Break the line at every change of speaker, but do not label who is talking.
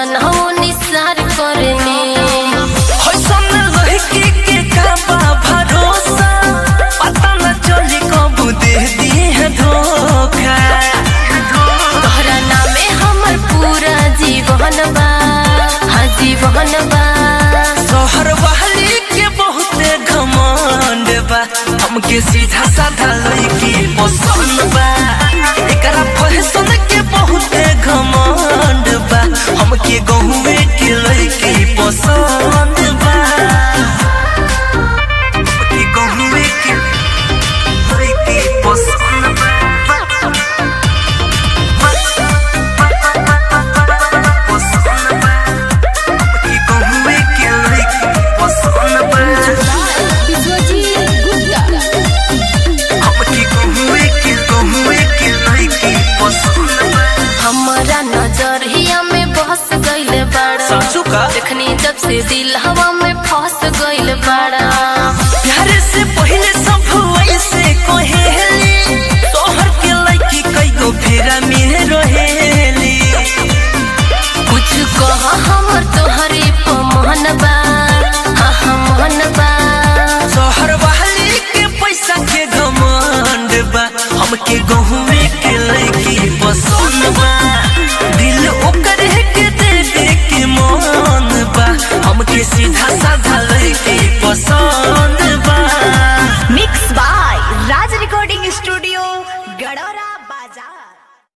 जनहो निसार करनी
हसन लड़की के का बा भरोसा पता न चली कब दे दी है धोखा
तोहरा नामे हमर पूरा जीवन बा हाँ जीवन बा
शहर वाली के बहुते घमंड बा हमके सीधा साधा लड़की पसंद बा एकरा फैशन के बहुते घमंड बा हमके गहुए के लड़की पसंद बा हमके गहुए के लड़की पसंद पसंद बा हमके गहुए के लड़की पसंद बा हमके गहुए के गहुए के लड़की पसंद बा
हमारा नजरिया में बस गइल बाड़ा
सासू का
देखनी जब से दिल हवा में फंस गइल बाड़ा
प्यारे से पहले सब ऐसे कहेली तोहर के लड़की कई गो फेरा में रहेली
कुछ कह हमर तोहरे पमन बा हाँ हाँ मन बा
शहर वाली के पैसा के घमंड बा हमके गहुए के लड़की पसंद बा दिल ओकर के दे दे के मन बा हमके सीधा साधा लड़की पसंद बा
mix by Raj recording studio गडोरा बाजार